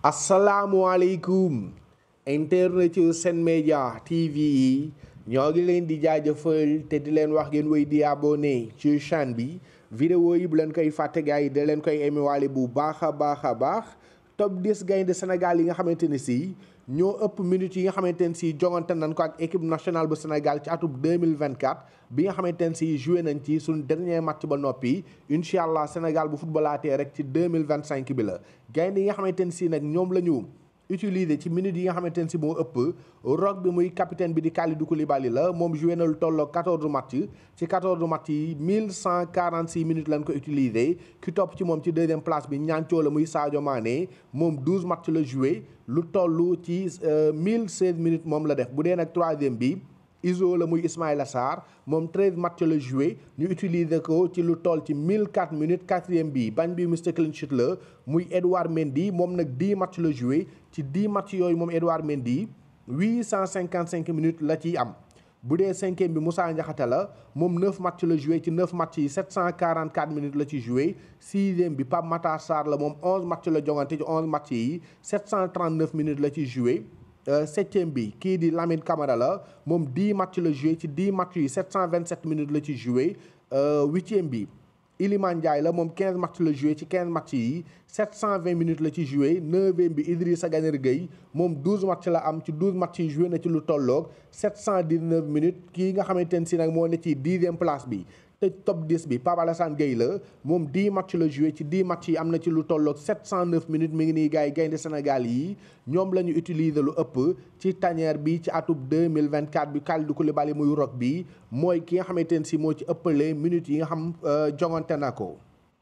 asalaamualeykum internet yu Sen Média TV yi ñoo ngi leen di jaajëfal te di leen wax ngeen wéy di abonné ci chaîne bi vidéo yi bu leen koy fàtte gars yi da leen koy émiwaale bu baax a baax a baax top 10 gaynde Sénégal yi nga xamante ne si ñoo ëpp minutes yi nga xamante ne si jongante nañ ko ak équipe nationale bu Sénégal ci atub 2024 bi nga xamante ne si joué nañ ci suñ dernier match ba noppi incha allah Sénégal bu footballaatee rek ci 2025 bi la gaynde yi nga xamante ne si nag ñoom la ñu utiliser ci minutes yi nga xamante ne si moo ëpp rock bi muy capitaine bi di Kalidou Koulibaly la moom joué na lu tolloo 14 match ci 14 match yi 1146 minutes lañ ko utiliser ki topp ci moom ci deuxième place bi ñaancoo la muy Sadio Mané moom 12 match la joué lu toll ci 1016 minutes moom la def bu dee nag troisième bi Iso la muy Ismaïla Sarr moom 13 match la joué ñu utiliser ko ci lu toll ci 1004 minutes quatrième bi bañ bi Mr Clean Sheet la muy Edouard Mendy moom nag 10 match la joué ci 10 match yooyu moom Edouard Mendy 855 minutes la ciy am bu dee cinquième bi Moussa Ndiakhate la moom 9 match la joué ci 9 match yi 744 minutes la ci joué sixième bi Pape Matar Sarr la moom 11 match la jongante ci 11 match yi 739 minutes la ci joué septième bi kii di Lamine Camara la moom 10 match la joué ci 10 match yi 727 minutes la ci joué huitième bi Iliman Ndiaye la moom 15 match la joué ci 15 match yi 720 minutes la ci joué neuvième bi Idrissa Gana Gueye moom 12 match la am ci 12 match yi joué na ci lu tolloog 719 minutes kii nga xamante ne si nag moo ne ci dixième place bi te top 10 bi Pape Alassane Gueye la moom 10 match la joué ci 10 match yi am na ci lu tolloog 709 minutes mi ngi nii gars yi gaynde Sénégal yi ñoom la ñu utiliser lu ëpp ci tanière bi ci atub 2024 bi Kalidou Koulibaly muy rock bi mooy ki nga xamante ne si moo ci ëppale minutes yi nga xam jongante na ko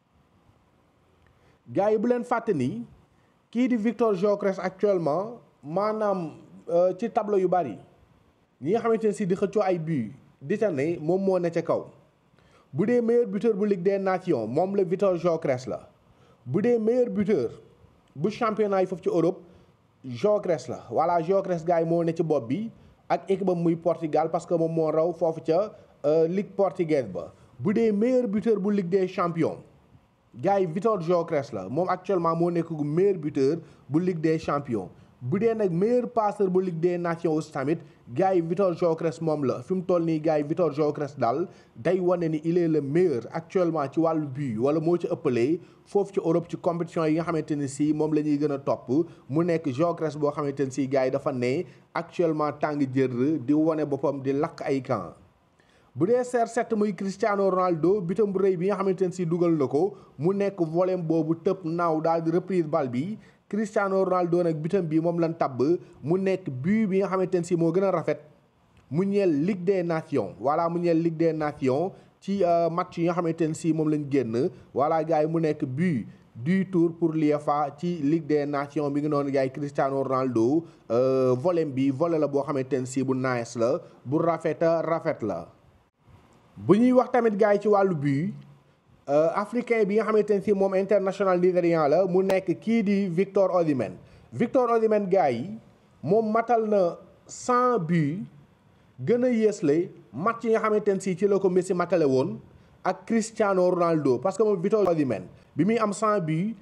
gars yi bu leen fàtte ni kii di Victor Gyökeres actuellement maanaam ci tableau yu bari ñi nga xamante ne si di xëccoo ay but di ca ne moom moo ne ca kaw bu dee meilleur buteur bu Ligue des Nations moom la Victor Gyökeres la bu dee meilleur buteur bu championnat yi foofu ci Europe Gyökeres la voilà Gyökeres gars yi moo ne ci bopp bi ak équipe am muy Portugal parce que moom moo raw foofu ca Ligue portugaise ba bu dee meilleur buteur bu Ligue des champions gars yi Victor Gyökeres la moom actuellement moo nekk gu meilleur buteur bu Ligue des champions bu dee nag meilleur passeur bu Ligue des nations aussi tamit gars yi Victor Gyökeres moom la fi mu toll nii gars yi Victor Gyökeres daal day wane ni il est le meilleur actuellement ci wàllu but wala moo ci ëppalee foofu ci Europe ci compétition yi nga xamante ne si moom la ñuy gën a topp mu nekk Gyökeres boo xamante ne si gars yi dafa ne actuellement tàng jër di wane boppam di lakk ay camp bu dee CR7 muy Cristiano Ronaldo bitam bu rëy bi nga xamante ne si dugal na ko mu nekk volem boobu tëb naaw daal di reprise bal bi Cristiano Ronaldo nag bitam bi moom lan tabb mu nekk but bi nga xamante ne si moo gën a rafet mu ñeel Ligue des Nations voilà mu ñeel Ligue des Nations ci match yi nga xamante ne si moom lañ génn voilà gars yi mu nekk but du tour pour l'UEFA ci Ligue des Nations bi ngi noonu gars yi Cristiano Ronaldo volem bi volet la boo xamante ne si bu nice la bu rafeta rafet la bu ñuy wax tamit gars yi ci wàllu but africain bi nga xamante ne si moom international nigérian la mu nekk kii di Victor Osimhen Victor Osimhen gars yi moom matal na 100 buts gën a yéesle match yi nga xamante ne si ci la ko Messi matale woon ak Cristiano Ronaldo parce que moom Victor Osimhen bi muy am 100 buts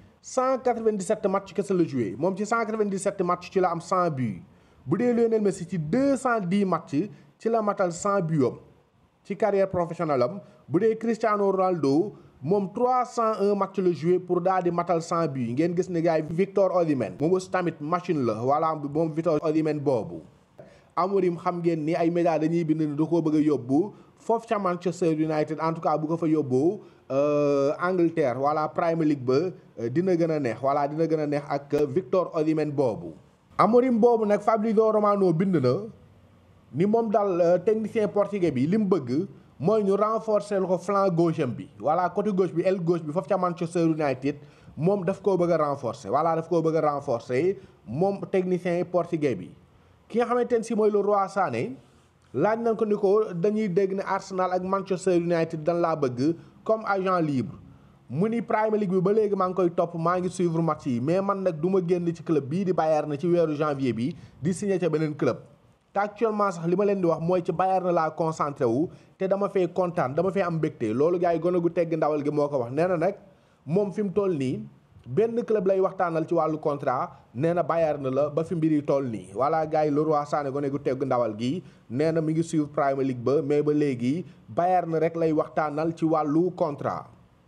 197 match kese la joué moom ci 197 match ci la am 100 buts bu dee Lionel Messi ci 210 match ci la matal 100 buts am ci carrière professionnelle am bu dee Cristiano Ronaldo moom 301 match la joué pour daal di matal 100 buts ngeen gis ne gars yi Victor Osimhen moom aussi tamit machine la voilà moom Victor Osimhen boobu. Amorim xam ngeen ni ay médias dañuy bind ni da koo bëgg a yóbbu foofu ca Manchester United en tout cas bu ko fa yóbbu Angleterre voilà Premier League ba dina gën a neex voilà dina gën a neex ak Victor Osimhen boobu. Amorim boobu nag Fabrizio Romano bind na. ni moom daal technicien portugais bi li mu bëgg mooy ñu renforcer ko flanc gauche am bi voilà côté gauche bi aile gauche bi foofu ca Manchester United moom daf koo bëgg a renforcer voilà daf koo bëgg a renforcer moom technicien portugais bi. ki nga xamante ne si mooy le Roi Sané laaj nañ ko ni ko dañuy dégg ne Arsenal ak Manchester United dañ laa bëgg comme agent libre mu ni Premier League bi ba léegi maa ngi koy topp maa ngi suivre match yi mais man nag du ma génn ci club bii di Bayern na ci weeru janvier bi di signé ca beneen club. te actuellement sax li ma leen di wax mooy ci Bayern na laa concentré wu te dama fee kontaan dama fee am mbégte loolu gars yi gone gu tegg ndawal gi moo ko wax nee na nag moom fi mu toll nii benn club lay waxtaanal ci wàllu contrat nee na Bayern la ba fi mbir yi toll nii voilà gars yi Leroy Sané gone gu tegg ndawal gi nee na mi ngi suivre Premier League ba mais ba léegi Bayern rek lay waxtaanal ci wàllu contrat.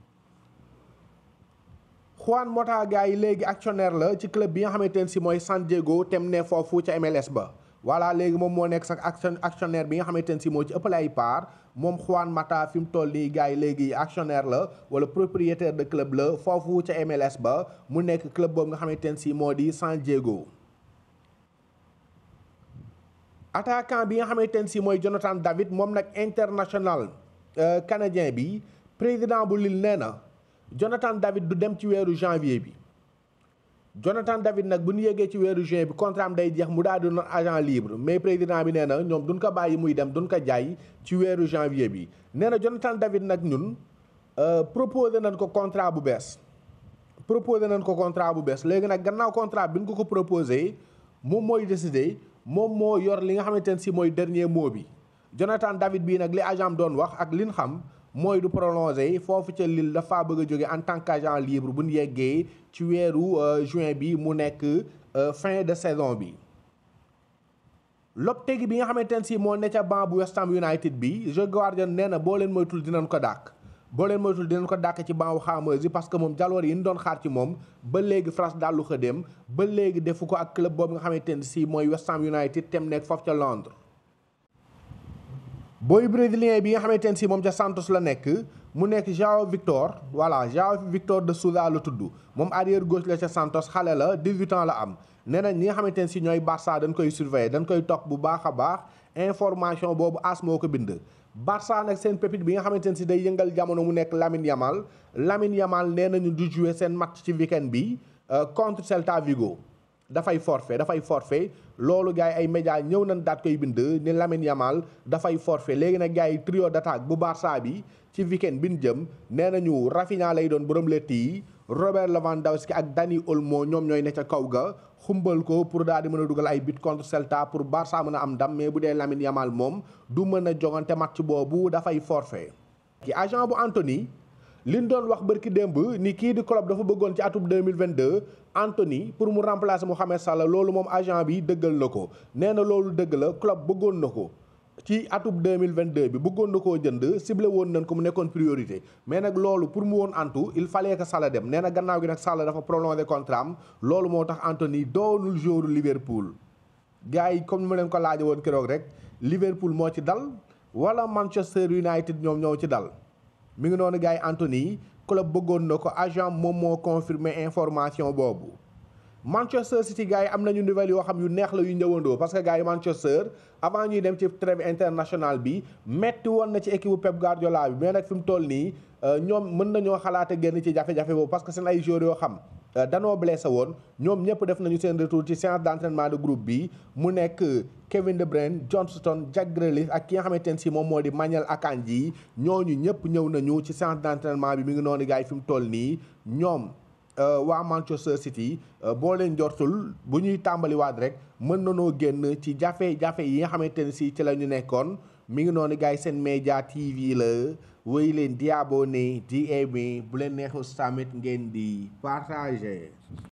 Juan Mota gars yi léegi actionnaire la ci club bi nga xamante ne si mooy San Diego tem ne foofu ca MLS ba. voilà léegi moom moo nekk sax action actionnaire bi nga xamante ne si moo ci ëppale ay part moom Juan Mata fi mu toll nii gars yi léegi actionnaire la wala propriétaire de club la foofu ca MLS ba mu nekk club boobu nga xamante ne si moo di San Diego. attaquant bi nga xamante ne si mooy Jonathan David moom nag international canadien bi président bu Lille nee na Jonathan David du dem ci weeru janvier bi. Jonathan David nag bu ñu yeggee ci weeru juin bi contrat am day jeex mu daal di doon agent libre mais président bi nee na ñoom duñ ko bàyyi muy dem duñ ko jaay ci weeru janvier bi nee na Jonathan David nag ñun proposé nañ ko contrat bu bees. proposé nañ ko contrat bu bees léegi nag gannaaw contrat bi ñu ko ko proposé moom mooy décidé moom moo yor li nga xamante ne si mooy dernier mot bi Jonathan David bii nag li agent doon wax ak li ñu xam. mooy du prolongé foofu ca Lille dafa bëgg a jóge en tant qu'agent libre bu ñu yeggee ci weeru juin bi mu nekk fin de saison bi. Lopetegui bi nga xamante ne si moo ne ca banc bu West Ham United bi Joe Guardian nee na boo leen moytul dinañ ko dàq. boo leen moytul dinañ ko dàq ci banc wu Hammers yi parce que moom jaloor yi ñu doon xaar ci moom ba léegi France dallu xëdem ba léegi defu ko ak club boobu nga xamante ne si mooy West Ham United tem nekk foofu ca Londres. booy brésilien bi nga xamante ne si moom ca Santos la nekk mu nekk João Victor voilà João Victor de Souza la tudd moom arrière gauche la ca Santos xale la 18 ans la am nee nañ ñi nga xamante ne si ñooy Barça dañ koy surveiller dañ koy topp bu baax a baax information boobu as moo ko bind. Barça nag seen pépite bi nga xamante ne si day yëngal jamono mu nekk Lamine Yamal Lamine Yamal nee nañu du jouer seen match ci weekend bi contre Celta Vigo. dafay forfait dafay forfait loolu gars yi ay médias ñëw nañ daat koy bind ni Lamine Yamal dafay forfait léegi nag gars yi trio d'attaque bu Barça bi ci weekend bi ñu jëm nee nañu Rafinha lay doon borom lett yi Robert Lewandowski ak Dani Olmo ñoom ñooy ne ca kaw ga xumbal ko pour daal di mën a dugal ay but contre Celta pour Barça mën a am ndam mais bu dee Lamine Yamal moom du mën a jogante match boobu dafay forfait ki agent bu Anthony liñ doon wax bërki démb ni kii di club dafa bëggoon ci atum 2022 Anthony pour mu remplacer Mohamed Salah loolu moom agent bi dëggal na ko nee na loolu dëgg la club bëggoon na ko ci atum 2022 bi bëggoon na koo jënd ciblé woon nañ ko mu nekkoon priorité mais nag loolu pour mu woon antu il fallait que Salah dem nee na gannaaw gi nag Salah dafa prolongé contrat am loolu moo tax Anthony doonul joueur Liverpool gars yi comme ni ma leen ko laaje woon keroog rek Liverpool moo ci dal wala Manchester United ñoom ñoo ci dal mi ngi noonu gars yi Anthony club bëggoon na ko agent moom moo confirmé information boobu Manchester City gars yi am nañu nouvelle yoo xam yu neex la yu ñëwandoo parce que gars yi Manchester avant ñuy dem ci trêve international bi metti woon na ci équipe bu Pep Guardiola bi mais nag fi mu toll nii ñoom mën nañoo xalaate génn ci jafe-jafe boobu parce que seen ay joueurs yoo xam danoo blessé woon ñoom ñëpp def nañu seen retour ci séance d'entraînement de groupe bi mu nekk Kevin De Bruyne Johnston Jack Grealish ak ki nga xamante ne si moom moo di Manuel Akanji ñooñu ñëpp ñëw nañu ci séance d'entraînement bi mi ngi noonu gars yi fi mu toll nii ñoom waa Manchester City boo leen jortul bu ñuy tàmbaliwaat rek mën nanoo génn ci jafe-jafe yi nga xamante ne si ci la ñu nekkoon mi ngi noonu gars yi seen média TV la wéy leen di abonné di aimer bu leen neexus tamit ngeen di partager